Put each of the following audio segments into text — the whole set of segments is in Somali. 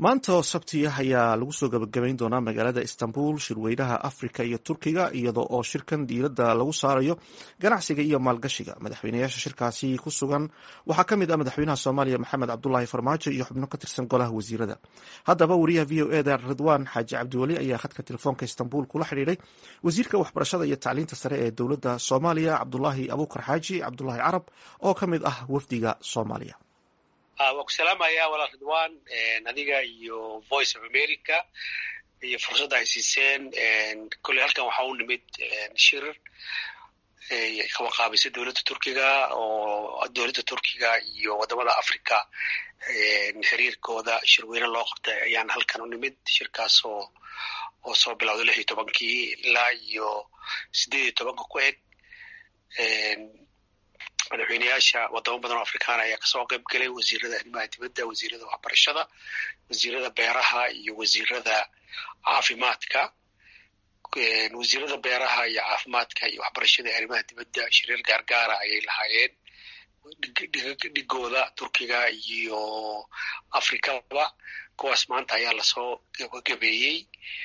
maanta oo sabti ah ayaa lagu soo gabagabayn doonaa magaalada istanbul shirweynaha afrika iyo turkiga iyadoo oo shirkan diiradda lagu saarayo ganacsiga iyo maalgashiga madaxweynayaasha shirkaasi ku sugan waxaa ka mid ah madaxweynaha soomaaliya maxamed cabdulaahi farmaajo iyo xubno ka tirsan golaha wasiirada haddaba wariyaha v o eda ridwaan xaaji cabdiweli ayaa khadka telefoonka istanbul kula xidhiidhay wasiirka waxbarashada iyo tacliinta sare ee dowladda soomaaliya cabdulaahi abuukar xaaji cabdulaahi carab oo ka mid ah wafdiga soomaaliya waa ku salaamaya walaal ridwan adiga iyo voice of america iyo fursadda ay siiseen kolley halkan waxaa u nimid shir kawaqaabisay dowladda turkiga oo dowladda turkiga iyo waddamada africa xiriirkooda shirweyne loo qabtay ayaan halkan u nimid shirkaas oo oo soo bilowday lix iyo tobankii ilaa iyo siddeed iyo tobanka ku eg madaxweyneyaasha wadamo badan oo afrikaana ayaa kasoo qayb galay wasiirada arrimaha dibadda wasiirada waxbarashada wasiirada beeraha iyo wasiirada caafimaadka wasiirada beeraha iyo caafimaadka iyo waxbarashada iyo arrimaha dibadda shiriir gaargaara ayay lahaayeen dhigooda turkiga iyo afrikaba kuwaas maanta ayaa lasoo gabagabeeyey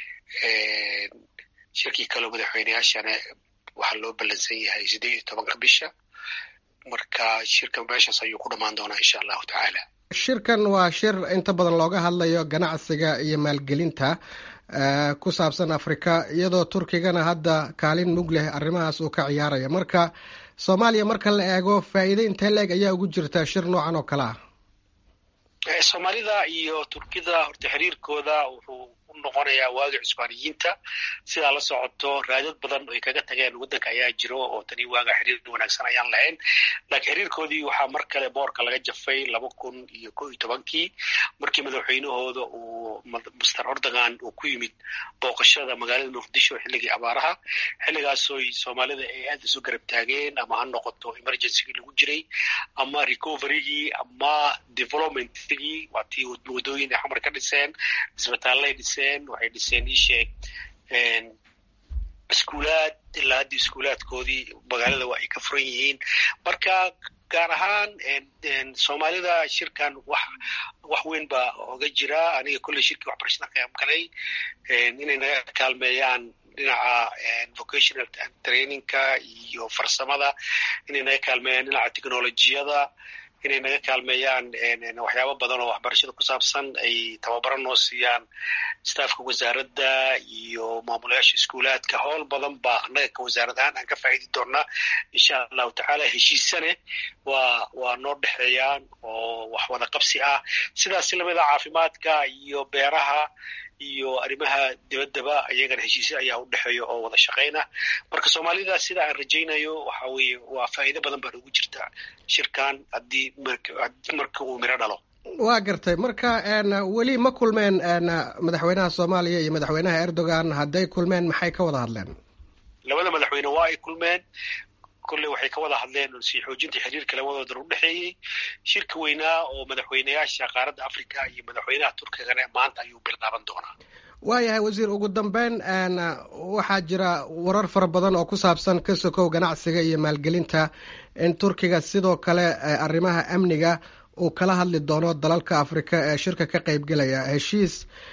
shirkii kaleo madaxweyneyaashana waxaa loo ballansan yahay siddeed iyo tobanka bisha marka shirkan meeshaas ayuu ku dhammaan doonaa insha allahu tacaala shirkan waa shir inta badan looga hadlayo ganacsiga iyo maalgelinta ku saabsan afrika iyadoo turkigana hadda kaalin mug leh arrimahaas uu ka ciyaaraya marka soomaaliya marka la eego faa'iide intee la-eg ayaa ugu jirta shir noocan oo kale ah soomaalida iyo turkida horta xiriirkooda wuxuu u noqonayaa waagi cusbaaniyiinta sidaa la socoto raadad badan ay kaga tageen waddanka ayaa jiro oo tani waaga xiriir wanaagsan ayaan lahayn laakiin xiriirkoodii waxaa mar kale boorka laga jafay laba kun iyo ko iyo tobankii markii madaxweynahooda uu master ordogan uu ku yimid booqashada magaalada muqdisho xilligii abaaraha xilligaasoo soomaalida ay aad isu garab taageen ama ha noqoto emergencygii lagu jiray ama recoverygii ama developmentigii waa tii wadooyin ay xamar ka dhiseen isbitaallay dhiseen waxay dhiseen isheeg iskuulaad ilaa haddii iskuulaadkoodii magaalada waa ay ka furan yihiin marka gaar ahaan soomaalida shirkan wax wax weyn baa oga jira aniga kolley shirkii waxbarashada qayb galay inay naga kaalmeeyaan dhinaca vocational trainingka iyo farsamada inay naga kaalmeeyaan dhinaca technolojiyada inay naga kaalmeeyaan waxyaabo badan oo waxbarashada ku saabsan ay tababaro noo siiyaan staafka wasaaradda iyo maamulayaasha iskuulaadka howl badan baa annaga ka wasaarad ahaan aan ka faa'idi doonaa insha allahu tacaala heshiisane waa waa noo dhexeeyaan oo wax wada qabsi ah sidaas lamida caafimaadka iyo beeraha iyo arrimaha dibaddaba iyagana heshiisya ayaa u dhexeeya oo wada shaqayna marka soomaalida sida aan rajaynayo waxa weeye waa faa'iido badan baan ugu jirta shirkan haddii marka uu miro dhalo waa gartay marka weli ma kulmeen madaxweynaha soomaaliya iyo madaxweynaha erdogan hadday kulmeen maxay ka wada hadleen labada madaxweyne waa ay kulmeen kolley waxay ka wada hadleen sii xoojinta xiriirka labadoodan u dhexeeyey shirka weynaa oo madaxweyneyaasha qaaradda africa iyo madaxweynaha turkigana maanta ayuu bilaaban doonaa waayahay wasiir ugu dambeyn waxaa jira warar fara badan oo ku saabsan ka sokow ganacsiga iyo maalgelinta in turkiga sidoo kale arrimaha amniga uu kala hadli doono dalalka afrika ee shirka ka qaybgelaya heshiis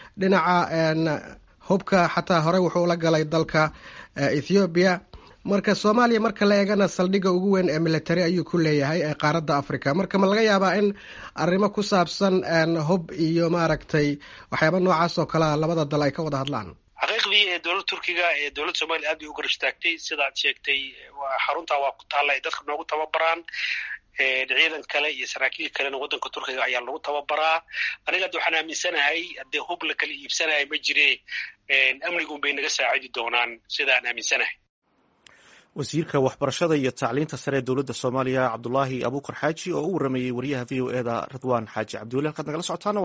dhinaca hubka xataa horey wuxuu la galay dalka ethoobiya marka soomaaliya marka la eegana saldhigga ugu weyn ee military ayuu ku leeyahay ee qaaradda africa marka ma laga yaabaa in arrimo ku saabsan hub iyo maaragtay waxyaaba noocaas oo kalea labada dal ay ka wada hadlaan xaqiiqdii ee dowladda turkiga ee dowladda soomaliya aad bay u garab istaagtay sidaad sheegtay xaruntaa waa ku taalla ay dadka noogu tababaraan ciidan kale iyo saraakiil kalena waddanka turkiga ayaa lagu tababaraa aniga hadda waxaan aaminsanahay haddee hub la kala iibsanaya ma jire amnigun bay naga saacidi doonaan sidaan aaminsanahay wasiirka waxbarashada iyo tacliinta sare ee dowladda soomaaliya cabdulaahi abuukar xaaji oo u waramayey wariyaha v o eda ridwaan xaaji cabdiweli halkaad nagala socotaana